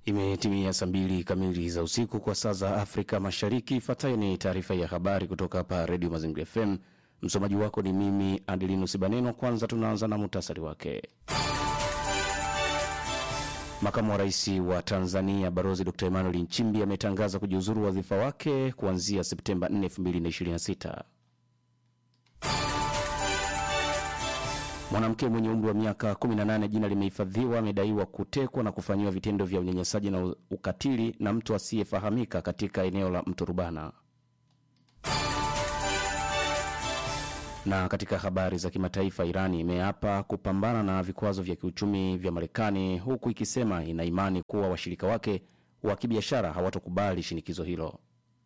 Imetimia saa mbili kamili za usiku kwa saa za Afrika Mashariki. Ifuatayo ni taarifa ya habari kutoka hapa Redio Mazingira FM. Msomaji wako ni mimi Adelinus Baneno. Kwanza tunaanza na muhtasari wake. Makamu wa rais wa Tanzania Balozi Dr Emmanuel Nchimbi ametangaza kujiuzuru wadhifa wake kuanzia Septemba 4, 2026. Mwanamke mwenye umri wa miaka 18 jina limehifadhiwa, amedaiwa kutekwa na kufanyiwa vitendo vya unyanyasaji na ukatili na mtu asiyefahamika katika eneo la mto Rubana. Na katika habari za kimataifa, Irani imeapa kupambana na vikwazo vya kiuchumi vya Marekani, huku ikisema ina imani kuwa washirika wake wa kibiashara hawatokubali shinikizo hilo.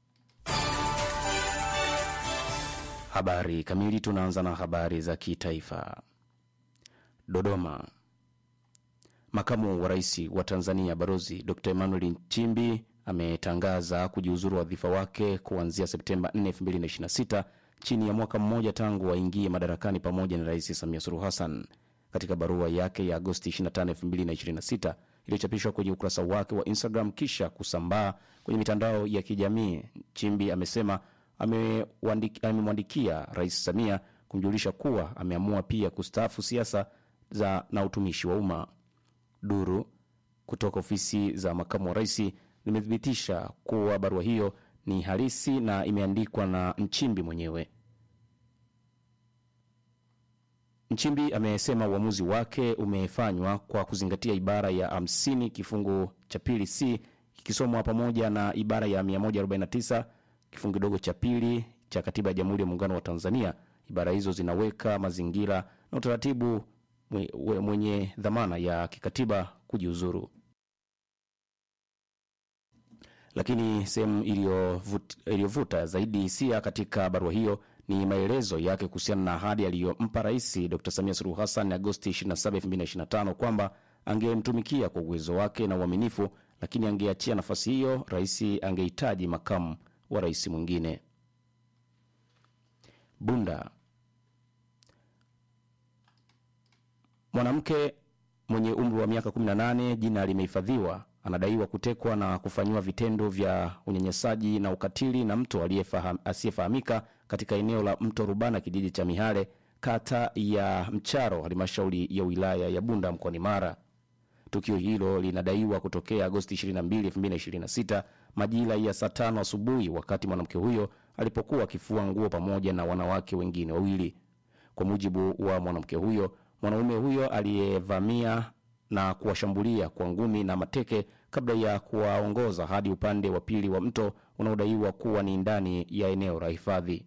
Habari kamili. Tunaanza na habari za kitaifa. Dodoma. Makamu wa rais wa Tanzania Balozi Dr Emmanuel Nchimbi ametangaza kujiuzuru wadhifa wake kuanzia Septemba 4, 2026 chini ya mwaka mmoja tangu aingie madarakani pamoja na Rais Samia Suluhu Hassan. Katika barua yake ya Agosti 25, 2026 iliyochapishwa kwenye ukurasa wake wa Instagram kisha kusambaa kwenye mitandao ya kijamii, Nchimbi amesema amemwandikia Rais Samia kumjulisha kuwa ameamua pia kustaafu siasa za na utumishi wa umma. Duru kutoka ofisi za makamu wa rais limethibitisha kuwa barua hiyo ni halisi na imeandikwa na Nchimbi mwenyewe. Nchimbi amesema uamuzi wake umefanywa kwa kuzingatia ibara ya 50 kifungu cha pili c kikisomwa pamoja na ibara ya 149 kifungu kidogo cha pili cha katiba ya Jamhuri ya Muungano wa Tanzania. Ibara hizo zinaweka mazingira na utaratibu mwenye dhamana ya kikatiba kujiuzuru. Lakini sehemu iliyovuta zaidi hisia katika barua hiyo ni maelezo yake kuhusiana na ahadi aliyompa Rais Dr Samia Suluhu Hassan Agosti 27, 2025 kwamba angemtumikia kwa uwezo wake na uaminifu, lakini angeachia nafasi hiyo rais angehitaji makamu wa rais mwingine. Bunda. Mwanamke mwenye umri wa miaka 18 jina limehifadhiwa, anadaiwa kutekwa na kufanyiwa vitendo vya unyanyasaji na ukatili na mtu asiyefahamika katika eneo la mto Rubana, kijiji cha Mihale, kata ya Mcharo, halmashauri ya wilaya ya Bunda mkoani Mara. Tukio hilo linadaiwa kutokea Agosti 22, 2026 majira ya saa tano asubuhi, wakati mwanamke huyo alipokuwa akifua nguo pamoja na wanawake wengine wawili. Kwa mujibu wa mwanamke huyo, mwanaume huyo aliyevamia na kuwashambulia kwa ngumi na mateke kabla ya kuwaongoza hadi upande wa pili wa mto unaodaiwa kuwa ni ndani ya eneo la hifadhi.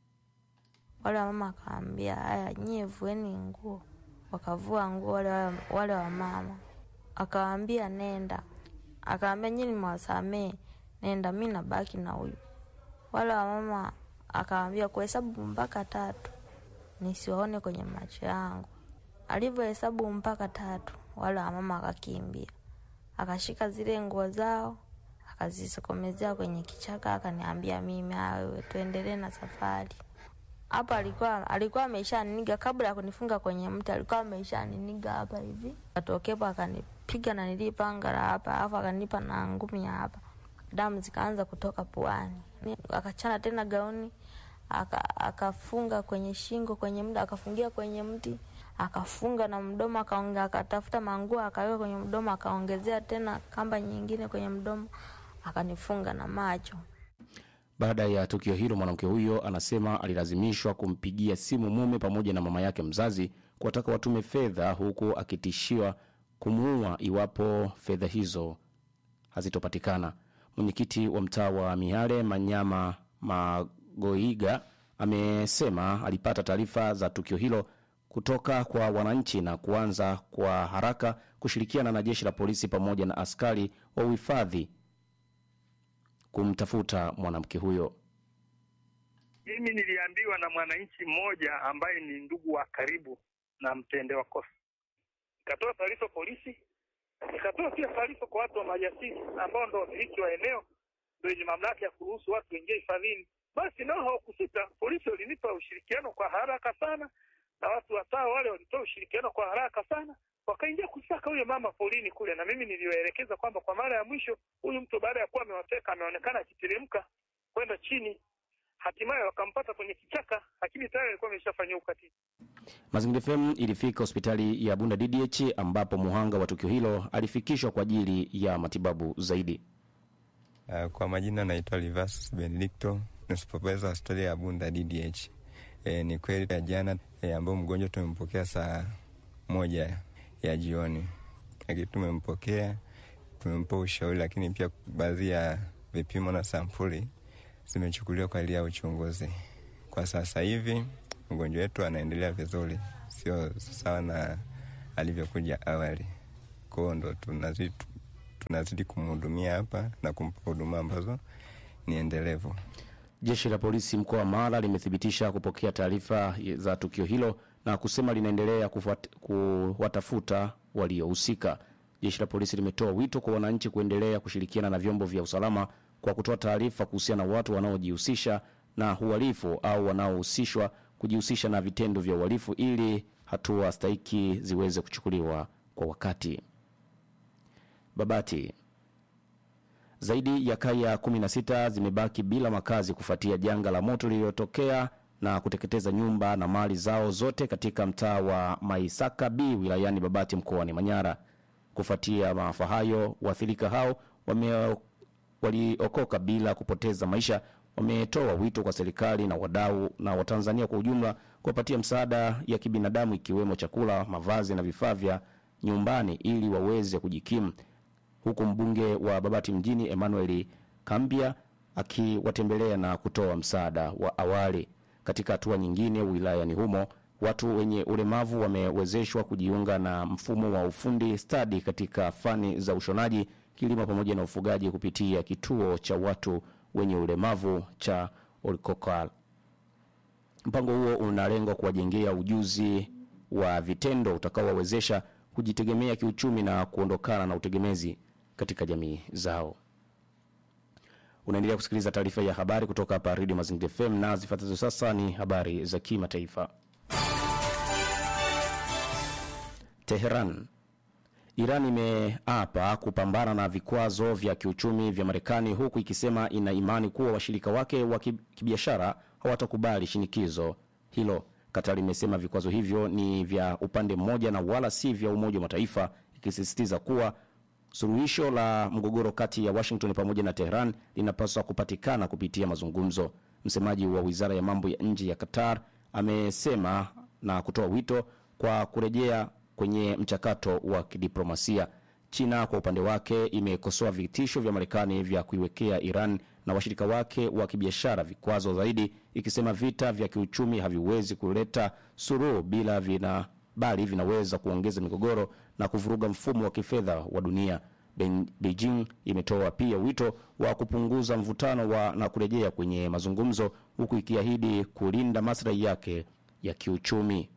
Wale wamama akaambia, haya nyie vueni nguo, wakavua nguo wale, wale wamama akawaambia nenda, akaambia nyie nimewasamee, nenda, mi nabaki na huyu. Wale wamama akawaambia kuhesabu mpaka tatu nisiwaone kwenye macho yangu. Alivyohesabu mpaka tatu, wale wamama akakimbia, akashika zile nguo zao akazisokomezea kwenye kichaka, akaniambia mimi, wewe tuendelee na safari. Hapo alikuwa alikuwa ameshaniniga kabla ya kunifunga kwenye mti, alikuwa ameshaniniga hapa hivi, atokepo akanipiga na nilipanga la hapa, alafu akanipa na ngumi ya hapa, damu zikaanza kutoka puani, akachana tena gauni akafunga aka kwenye shingo kwenye mda akafungia kwenye mti akafunga na mdomo akaonge, akatafuta manguo akaweka kwenye mdomo akaongezea tena kamba nyingine kwenye mdomo akanifunga na macho. Baada ya tukio hilo, mwanamke huyo anasema alilazimishwa kumpigia simu mume pamoja na mama yake mzazi kuwataka watume fedha, huku akitishiwa kumuua iwapo fedha hizo hazitopatikana. Mwenyekiti wa mtaa wa Mihale Manyama Magoiga amesema alipata taarifa za tukio hilo kutoka kwa wananchi na kuanza kwa haraka kushirikiana na jeshi la polisi pamoja na askari wa uhifadhi kumtafuta mwanamke huyo. Mimi niliambiwa na mwananchi mmoja ambaye ni ndugu wa karibu na mtendewa kosa, nikatoa taarifa polisi, nikatoa pia taarifa kwa watu wa majasiri ambao ndo wamiliki wa eneo, ndo wenye mamlaka ya kuruhusu watu wengie hifadhini. Basi nao hawakusita, polisi walinipa ushirikiano kwa haraka sana na watu watao wale walitoa ushirikiano kwa haraka sana, wakaingia kusaka huyo mama porini kule, na mimi niliwaelekeza kwamba kwa mara ya mwisho huyu mtu baada ya kuwa amewateka ameonekana akiteremka kwenda chini, hatimaye wakampata kwenye kichaka, lakini tayari alikuwa ameshafanyiwa ukatili. Mazingira FM ilifika hospitali ya Bunda DDH ambapo muhanga wa tukio hilo alifikishwa kwa ajili ya matibabu zaidi. Uh, kwa majina naitwa Livas Benedicto, ni supervisor hospitali ya Bunda DDH. E, ni kweli ya jana e, ambao mgonjwa tumempokea saa moja ya jioni, lakini tumempokea tumempa ushauri, lakini pia baadhi ya vipimo na sampuli zimechukuliwa kwa ajili ya uchunguzi. Kwa sasa hivi mgonjwa wetu anaendelea vizuri, sio sawa na alivyokuja awali. Kwao ndo tunazidi tunazidi kumhudumia hapa na kumpa huduma ambazo ni endelevu. Jeshi la polisi mkoa wa Mara limethibitisha kupokea taarifa za tukio hilo na kusema linaendelea kufuat- kuwatafuta waliohusika. Jeshi la polisi limetoa wito kwa wananchi kuendelea kushirikiana na vyombo vya usalama kwa kutoa taarifa kuhusiana na watu wanaojihusisha na uhalifu au wanaohusishwa kujihusisha na vitendo vya uhalifu ili hatua stahiki ziweze kuchukuliwa kwa wakati. Babati. Zaidi ya kaya 16 zimebaki bila makazi kufuatia janga la moto lililotokea na kuteketeza nyumba na mali zao zote katika mtaa wa Maisaka B wilayani Babati mkoani Manyara. Kufuatia maafa hayo, waathirika hao wame waliokoka bila kupoteza maisha wametoa wito kwa serikali na wadau na Watanzania kwa ujumla kuwapatia msaada ya kibinadamu ikiwemo chakula, mavazi na vifaa vya nyumbani ili waweze kujikimu huku mbunge wa Babati mjini Emmanuel Kambia akiwatembelea na kutoa msaada wa awali. Katika hatua nyingine, wilayani humo watu wenye ulemavu wamewezeshwa kujiunga na mfumo wa ufundi stadi katika fani za ushonaji, kilimo pamoja na ufugaji kupitia kituo cha watu wenye ulemavu cha Olkokal. Mpango huo unalenga kuwajengea ujuzi wa vitendo utakaowawezesha kujitegemea kiuchumi na kuondokana na utegemezi katika jamii zao. Unaendelea kusikiliza taarifa ya habari kutoka hapa Redio Mazingira FM na zifuatazo sasa ni habari za kimataifa. Teheran. Iran imeapa kupambana na vikwazo vya kiuchumi vya Marekani huku ikisema ina imani kuwa washirika wake wa ki- kibiashara hawatakubali shinikizo hilo. Qatar imesema vikwazo hivyo ni vya upande mmoja na wala si vya Umoja wa Mataifa, ikisisitiza kuwa suluhisho la mgogoro kati ya Washington pamoja na Tehran linapaswa kupatikana kupitia mazungumzo. Msemaji wa wizara ya mambo ya nje ya Qatar amesema na kutoa wito kwa kurejea kwenye mchakato wa kidiplomasia. China kwa upande wake imekosoa vitisho vya Marekani vya kuiwekea Iran na washirika wake wa kibiashara vikwazo zaidi, ikisema vita vya kiuchumi haviwezi kuleta suluhu bila vina bali vinaweza kuongeza migogoro na kuvuruga mfumo wa kifedha wa dunia. Ben- Beijing imetoa pia wito wa kupunguza mvutano wa na kurejea kwenye mazungumzo huku ikiahidi kulinda maslahi yake ya kiuchumi.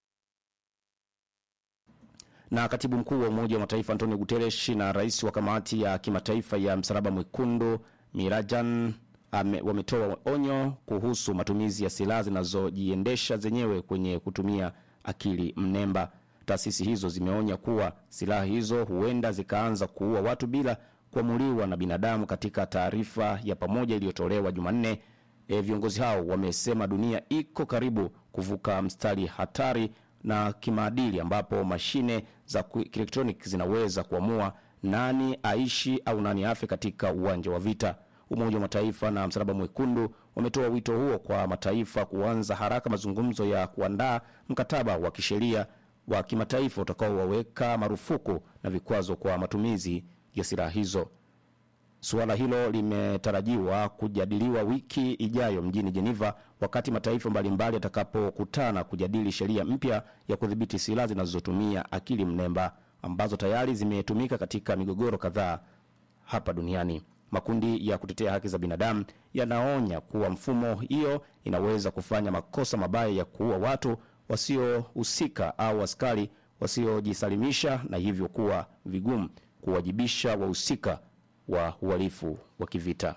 Na katibu mkuu wa Umoja wa Mataifa Antonio Guterres na rais wa kamati ya kimataifa ya Msalaba Mwekundu Mirajan ame, wametoa onyo kuhusu matumizi ya silaha zinazojiendesha zenyewe kwenye kutumia akili mnemba. Taasisi hizo zimeonya kuwa silaha hizo huenda zikaanza kuua watu bila kuamuliwa na binadamu. Katika taarifa ya pamoja iliyotolewa Jumanne, e, viongozi hao wamesema dunia iko karibu kuvuka mstari hatari na kimaadili ambapo mashine za ku- kielektroniki zinaweza kuamua nani aishi au nani afe katika uwanja wa vita. Umoja wa Mataifa na Msalaba Mwekundu wametoa wito huo kwa mataifa kuanza haraka mazungumzo ya kuandaa mkataba wa kisheria wa kimataifa utakaowaweka marufuku na vikwazo kwa matumizi ya silaha hizo. Suala hilo limetarajiwa kujadiliwa wiki ijayo mjini Geneva wakati mataifa mbalimbali yatakapokutana kujadili sheria mpya ya kudhibiti silaha zinazotumia akili mnemba ambazo tayari zimetumika katika migogoro kadhaa hapa duniani. Makundi ya kutetea haki za binadamu yanaonya kuwa mfumo hiyo inaweza kufanya makosa mabaya ya kuua watu wasiohusika au askari wasiojisalimisha na hivyo kuwa vigumu kuwajibisha wahusika wa uhalifu wa kivita.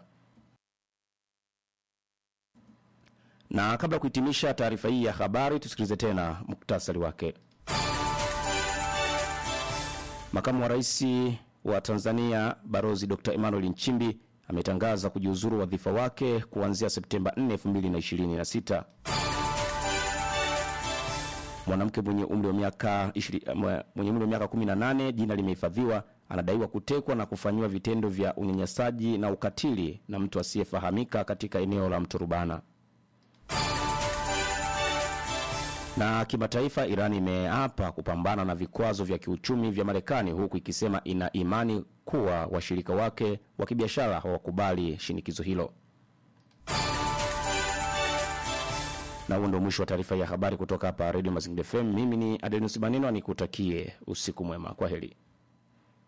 Na kabla ya kuhitimisha taarifa hii ya habari, tusikilize tena muktasari wake. Makamu wa rais wa Tanzania Barozi Dr. Emmanuel Nchimbi ametangaza kujiuzuru wadhifa wake kuanzia Septemba 4, 2026. Mwanamke mwenye umri wa miaka 20 mwe- mwenye umri wa miaka 18 jina limehifadhiwa, anadaiwa kutekwa na kufanyiwa vitendo vya unyanyasaji na ukatili na mtu asiyefahamika katika eneo la Mto Rubana. Na kimataifa, Iran imeapa kupambana na vikwazo vya kiuchumi vya Marekani huku ikisema ina imani kuwa washirika wake wa kibiashara hawakubali shinikizo hilo. Na huo ndio mwisho wa taarifa ya habari kutoka hapa Radio Mazingira FM. Mimi ni Adenus Banino, nikutakie usiku mwema. Kwa heri.